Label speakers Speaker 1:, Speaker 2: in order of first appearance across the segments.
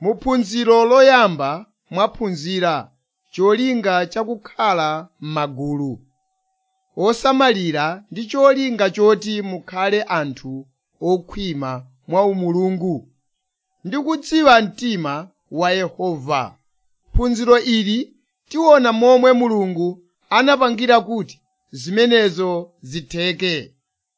Speaker 1: muphunziro loyamba mwaphunzira cholinga chakukhala m'magulu osamalira ndi cholinga choti mukhale anthu okhwima mwa umulungu ndi kudziwa mtima wa Yehova. Phunziro ili tiona momwe Mulungu anapangira kuti zimenezo zitheke.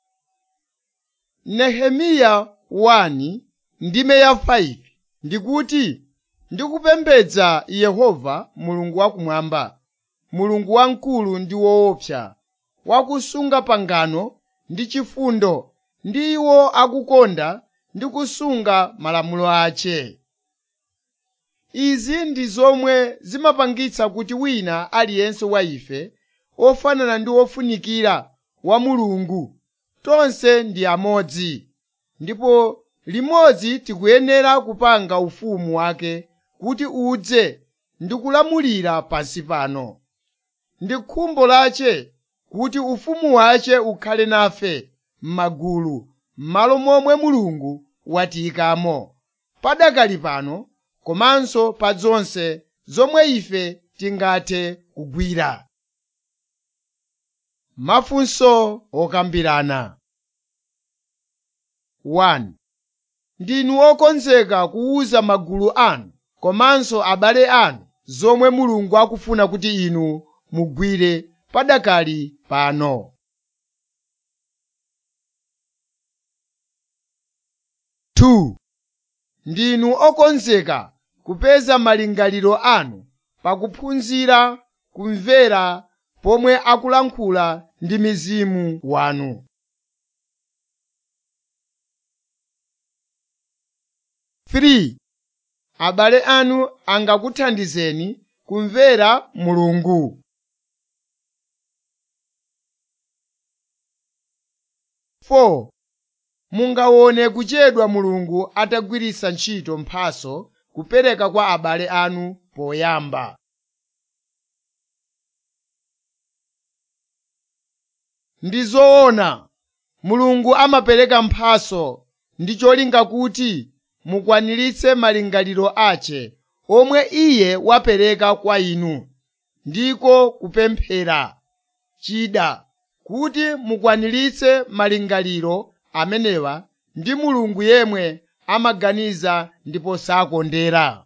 Speaker 1: Nehemiya 1 ndime ya 5 ndikuti ndikupembedza Yehova Mulungu wakumwamba, Mulungu wamkulu ndi woopsa, wakusunga pangano ndi chifundo ndi iwo akukonda ndi kusunga malamulo ace. Izi ndi zomwe zimapangitsa kuti wina aliyense wa ife ofanana ndi wofunikira wa Mulungu, tonse ndi amodzi, ndipo limodzi tikuyenera kupanga ufumu wake kuti udze ndi kulamulira pansi pano. Ndi khumbo lace kuti ufumu wace ukhale nafe m'magulu m'malo momwe Mulungu watiyikamo, padakali pano komanso pa zonse zomwe ife tingathe kugwira. Mafunso okambirana 1. Ndinu okonzeka kuwuza magulu anu komanso abale anu zomwe Mulungu akufuna kuti inu mugwire padakali pano. 2. Ndinu okonzeka kupeza malingaliro anu pakuphunzira kumvera pomwe akulankhula ndi mzimu wanu. 3. Abale anu angakuthandizeni kumvera Mulungu. 4. Mungaone kuchedwa Mulungu atagwiritsa ntchito mphatso kupereka kwa abale anu poyamba. Ndi zoona, Mulungu amapereka mphatso ndi cholinga kuti mukwaniritse malingaliro ace omwe Iye wapereka kwa inu, ndiko kupemphera, chida, kuti mukwaniritse malingaliro amenewa ndi Mulungu yemwe amaganiza ndipo sakondera.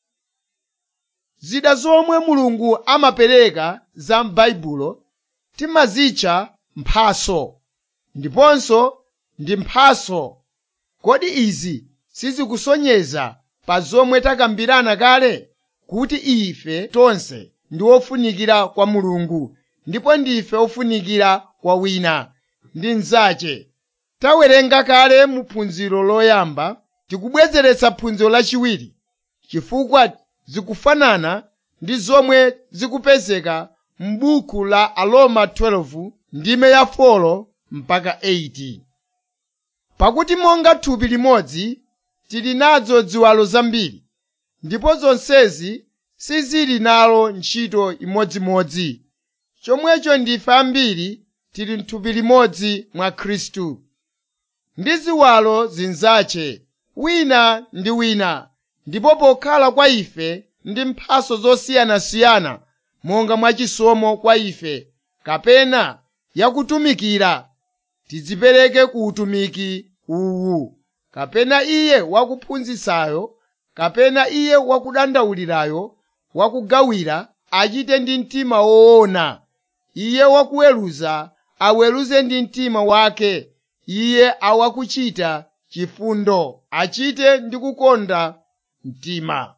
Speaker 1: Zida zomwe Mulungu amapereka za m'Baibulo timazitcha mphatso, ndiponso ndi mphatso. Kodi izi sizikusonyeza pa zomwe takambirana kale? Kuti ife tonse ndi ofunikira kwa Mulungu, ndipo ndife ofunikira kwa wina ndi mnzace. Tawerenga kale mu phunziro loyamba, tikubwezeretsa phunziro lachiwiri, chifukwa zikufanana ndi zomwe zikupezeka m'buku la Aroma 12 ndime ya 4 mpaka 8. Pakuti monga thupi limodzi tili nazo ziwalo zambiri, ndipo zonsezi sizili nalo ntchito imodzimodzi. Chomwecho ndife ambiri tili m'thupi limodzi mwa Khristu, ndi ziwalo zinzace, wina ndi wina, ndipo pokhala kwa ife ndi mphatso zosiyanasiyana monga mwachisomo kwa ife, kapena yakutumikira, tidzipereke ku utumiki uwu, kapena iye wakuphunzitsayo, kapena iye wakudandaulirayo, wakugawira achite ndi mtima woona, iye wakuweruza aweruze ndi mtima wake, iye awakuchita chifundo achite ndi kukonda mtima.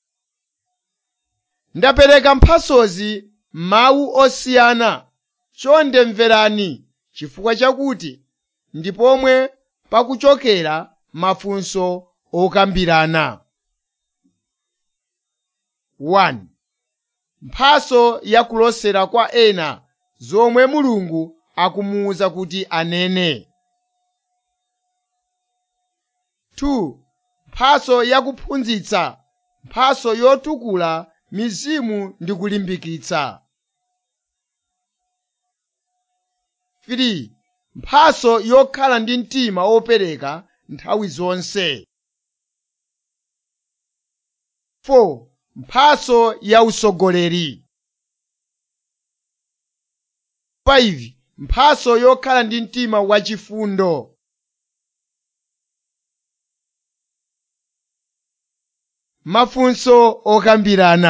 Speaker 1: Ndapereka mphatsozi mawu osiyana, chonde mverani, chifukwa chakuti ndi pomwe pakuchokera mafunso okambirana. 1. Mphatso yakulosera kwa ena zomwe Mulungu akumuwuza kuti anene. 2. Mphatso yakuphunzitsa, mphatso yotukula mizimu ndi kulimbikitsa. 3. Mphatso yokhala ndi mtima wopereka nthawi zonse. 4 mphaso ya usogoleri 5 mphaso yokhala ndi mtima wachifundo mafunso okambirana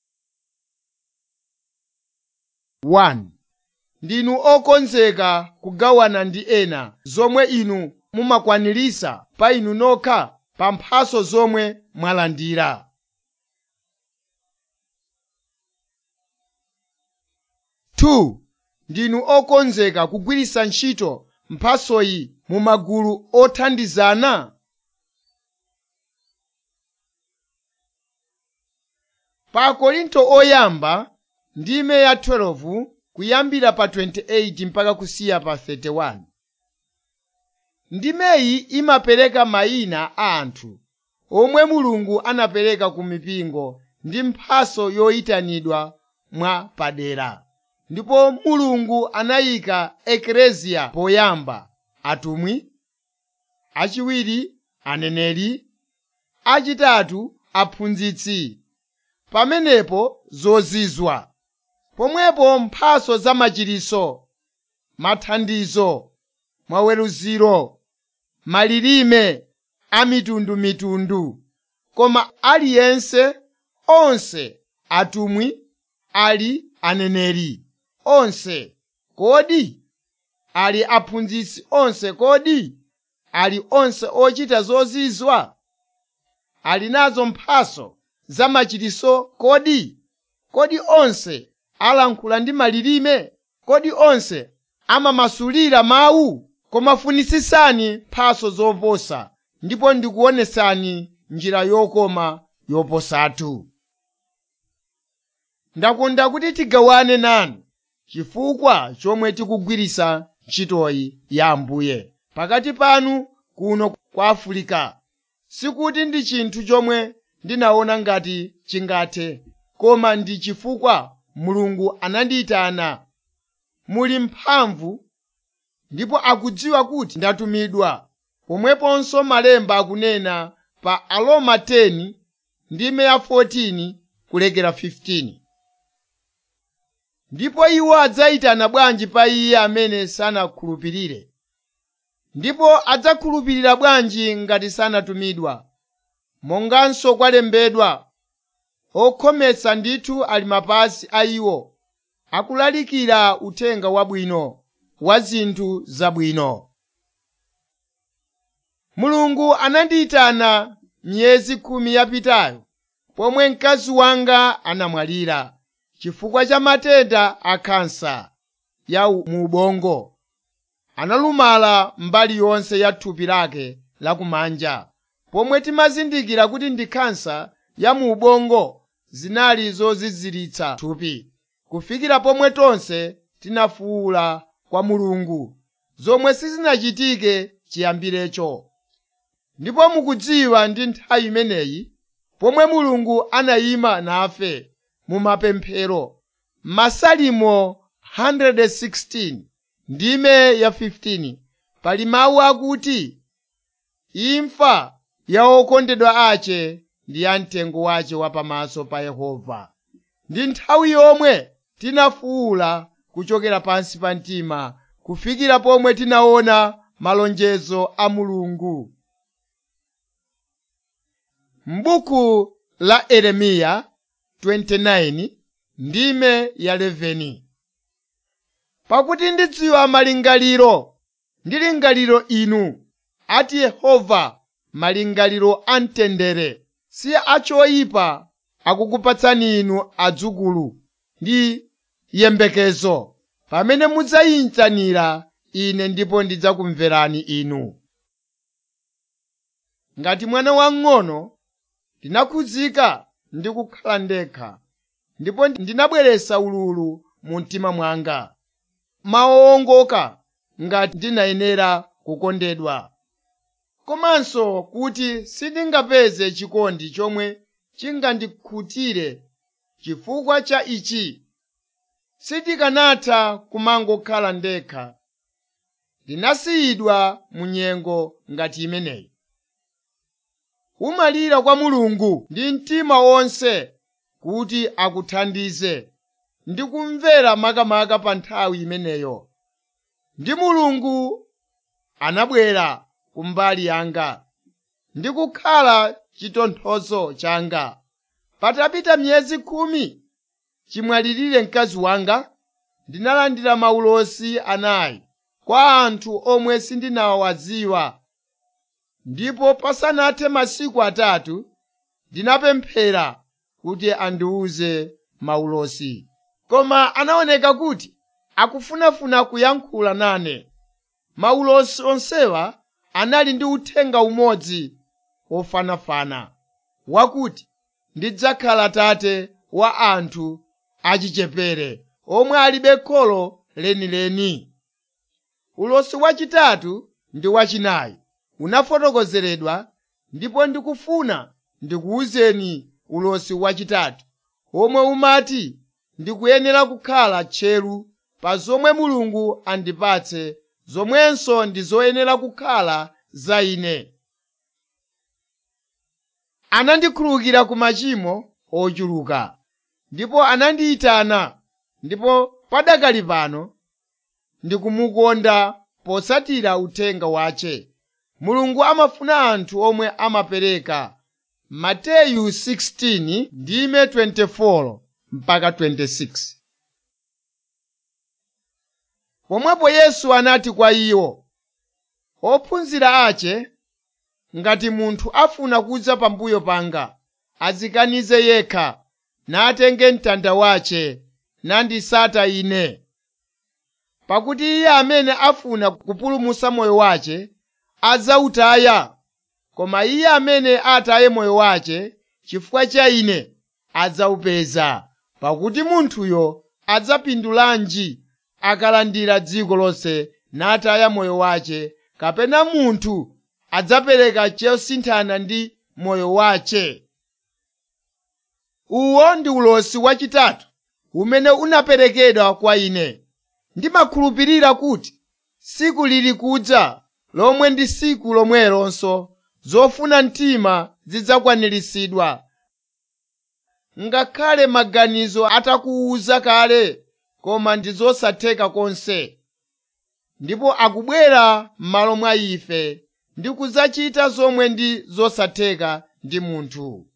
Speaker 1: 1 ndinu okonzeka kugawana ndi ena zomwe inu mumakwanirisa pa inu nokha pa mphaso zomwe mwalandira Two, ndinu okonzeka kugwiritsa ntchito mphasoyi mu magulu othandizana pa korinto oyamba ndime ya 12 kuyambira pa 28 mpaka kusiya pa 31 ndimeyi imapereka mayina a anthu omwe mulungu anapereka ku mipingo ndi mphaso yoyitanidwa mwa padera ndipo mulungu anayika ekleziya poyamba atumwi achiwiri aneneri achitatu aphunzitsi pamenepo zozizwa pomwepo mphaso za machiritso mathandizo maweruziro malilime amitundumitundu koma aliyense onse atumwi ali aneneri onse kodi ali aphunzitsi onse kodi ali onse ochita zozizwa ali nazo mphaso za machiritso kodi kodi onse alankhula ndi malilime kodi onse amamasulira mawu koma funisisani mphaso zoposa ndipo ndikuonesani njira yokoma yoposatu ndakonda kuti tigawane nanu chifukwa chomwe tikugwiritsa ntchitoyi ya ambuye pakati panu kuno kwa afulika sikuti ndi chinthu chomwe ndinaona ngati chingathe koma ndi chifukwa mulungu anandiyitana muli mphamvu ndipo akudziwa kuti ndatumidwa pomweponso malemba akunena pa aroma 10 ndime ya 14 kulekera 15 ndipo iwo adzayitana bwanji pa iye amene sanakhulupirire ndipo adzakhulupirira bwanji ngati sanatumidwa monganso kwalembedwa okhometsa ndithu ali mapazi a iwo akulalikira uthenga wabwino wa zinthu zabwino mulungu anandiyitana miyezi khumi yapitayo pomwe mkazi wanga anamwalira chifukwa cha matenda a khansa ya mu ubongo analumala mbali yonse ya thupi lake lakumanja pomwe timazindikira kuti ndi khansa ya mu ubongo zinali zoziziritsa thupi kufikira pomwe tonse tinafuwula kwa mulungu zomwe sizinachitike chiyambirecho ndipo mukudziwa ndi nthawi imeneyi pomwe mulungu anayima nafe mu mapemphero masalimo 116 ndime ya 15 pali mawu akuti imfa ya okondedwa ache ndi ya mtengo wache wa pamaso pa yehova ndi nthawi yomwe tinafuwula kuchokera pansi pa mtima kufikira pomwe tinaona malonjezo a mulungu m'buku la yeremiya 29 ndime ya 11 pakuti ndidziwa malingaliro ndi lingaliro inu ati yehova malingaliro amtendere si achoyipa akukupatsani inu adzukulu ndi yembekezo pamene mudzayitanira ine ndipo ndidzakumverani inu ngati mwana wang'ono ndinakhudzika ndi kukhala ndekha ndipo ndinabweretsa ululu mu mtima mwanga mawongoka ngati ndinayenera kukondedwa komanso kuti sindingapeze chikondi chomwe chingandikhutire chifukwa cha ichi sindikanatha kumangokhala ndekha ndinasiyidwa mu nyengo ngati imeneyi umalira kwa mulungu ndi mtima wonse kuti akuthandize ndi kumvera makamaka pa nthawi imeneyo ndi mulungu anabwera kumbali yanga ndi kukhala chitonthozo changa patapita miyezi khumi chimwalirire mkazi wanga ndinalandira maulosi anayi kwa anthu omwe sindinawadziwa ndipo pasanathe masiku atatu ndinapemphera kuti andiwuze maulosi koma anaoneka kuti akufunafuna kuyankhula nane maulosi onsewa anali ndi uthenga umodzi wofanafana wakuti ndidzakhala tate wa anthu achichepere omwe alibe kholo lenileni ulosi wachitatu ndi wachinayi unafotokozeredwa ndipo ndikufuna ndikuwuzeni ulosi wachitatu omwe umati ndikuyenera kukhala tcheru pa zomwe mulungu andipatse zomwenso ndi zoyenera kukhala za ine anandikhululukira ku machimo ochuluka ndipo anandiyitana ndipo padakali pano ndikumukonda potsatira uthenga wace mulungu amafuna anthu omwe amapereka mateyu 16 ndime 24 mpaka 26 pomwepo yesu anati kwa iwo ophunzira ace ngati munthu afuna kudza pambuyo panga adzikanize yekha natenge mtanda wace nandisata ine pakuti iye amene afuna kupulumutsa moyo wace adzawutaya koma iye amene ataye moyo wace chifukwa cha ine adzawupeza pakuti munthuyo adzapindulanji akalandira dziko lonse nataya moyo wace kapena munthu adzapereka chosinthana ndi moyo wace uwo ndi ulosi wachitatu umene unaperekedwa kwa ine ndimakhulupirira kuti siku lili kudza lomwe ndi siku lomwelonso zofuna mtima zidzakwaniritsidwa ngakhale maganizo atakuwuza kale koma ndi zosatheka konse ndipo akubwera m'malo mwa ife ndi kudzachita zomwe ndi zosatheka ndi munthu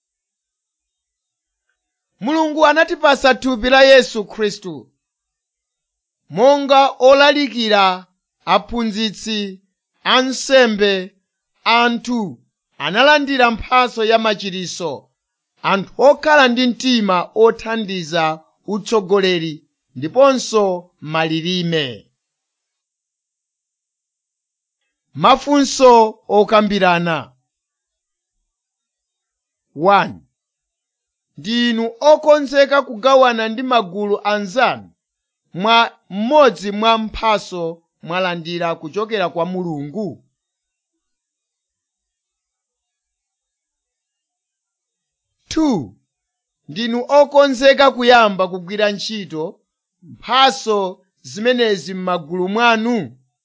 Speaker 1: mulungu anatipasa thupi la yesu khristu monga olalikira aphunzitsi ansembe anthu analandira mphatso ya machiritso anthu okhala ndi mtima othandiza utsogoleri ndiponso malilime mafunso okambirana 1 ndinu okonzeka kugawana ndi magulu anzanu mwa mmodzi mwa mphatso mwalandira kuchokera kwa mulungu Two, ndinu okonzeka kuyamba kugwira ntchito mphatso zimenezi m'magulu mwanu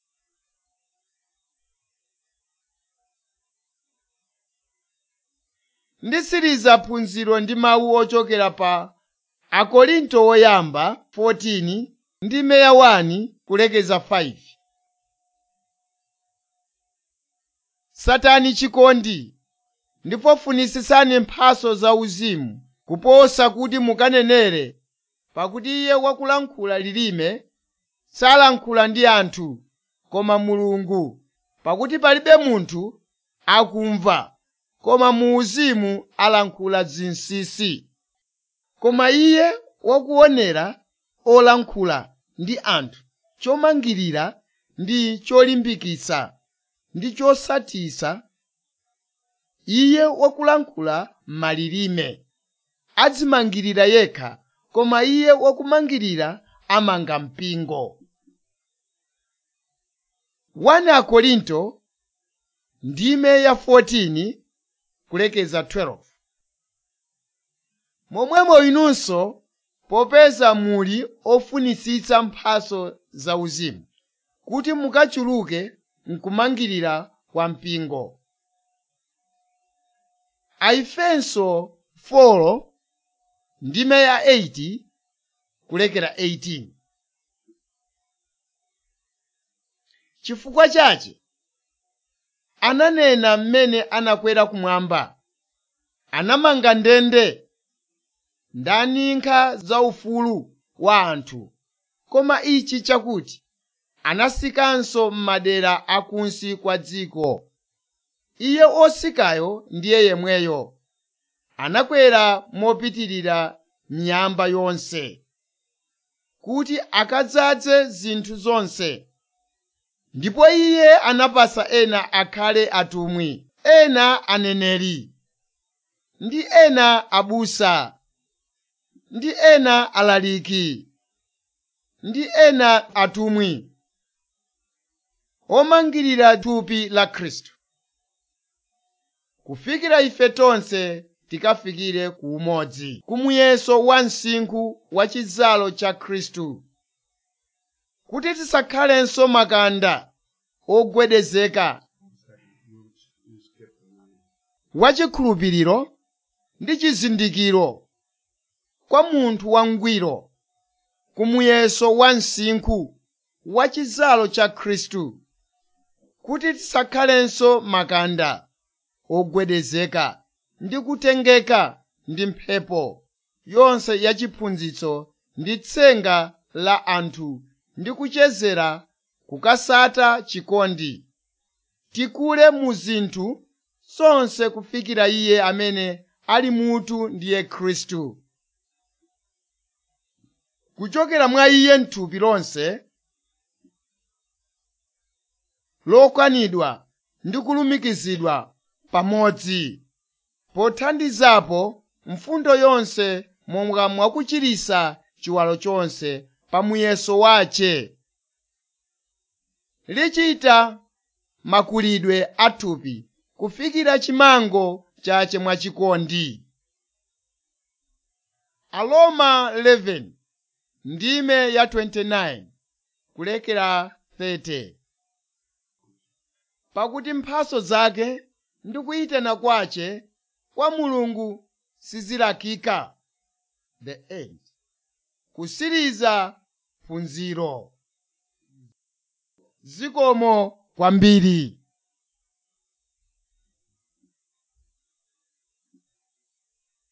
Speaker 1: ndisiriza phunziro ndi mawu ochokera pa akorinto woyamba 14 ndi meya 1 kulekeza 5 satani chikondi ndipo funisisani mphatso zauzimu kuposa kuti mukanenere pakuti iye wakulankhula lilime salankhula ndi anthu koma mulungu pakuti palibe munthu akumva koma mu uzimu alankhula zinsinsi koma iye wakuonera olankhula ndi anthu chomangirira ndi cholimbikitsa ndi chosatisa iye wakulankhula malilime adzimangirira yekha koma iye wakumangirira amanga mpingo 1 akorinto ndime ya 14 kulekeza 12 momwemo inunso popeza muli ofunisitsa mphatso zauzimu kuti mukachuluke mkumangirira kwa mpingo aefeso 4 ndime ya 8 kulekera 18 chifukwa chache ananena mmene anakwera kumwamba anamanga ndende ndaninkha zaufulu wa anthu koma ichi chakuti anasikanso m'madera akunsi kwa dziko iye osikayo ndiye yemweyo anakwera mopitirira miyamba yonse kuti akadzaze zinthu zonse ndipo iye anapasa ena akhale atumwi ena aneneri ndi ena abusa ndi ena alaliki ndi ena atumwi omangirira thupi la khristu kufikira ife tonse tikafikire ku umodzi kumuyeso wa msinkhu wa chidzalo cha khristu kuti tisakhalenso makanda ogwedezeka wachikhulupiriro ndi chizindikiro kwa munthu wangwiro kumuyeso wa msinkhu wa chidzalo cha khristu kuti tisakhalenso makanda ogwedezeka ndi kutengeka ndi mphepo yonse yachiphunzitso ndi tsenga la anthu ndi kuchezera kukasata chikondi tikule mu zinthu zonse kufikira iye amene ali mutu ndiye khristu kuchokera mwa iye m'thupi lonse lokwanidwa ndi kulumikizidwa pamodzi pothandizapo mfundo yonse monga mwakuchirisa chiwalo chonse pa muyeso wace lichita makulidwe athupi kufikira chimango chache mwachikondi aloma 11 ndime ya 29 kulekera 30 pakuti mphaso zake ndi kuyitana kwace kwa mulungu sizilakika the end kusiriza phunziro zikomo kwambiri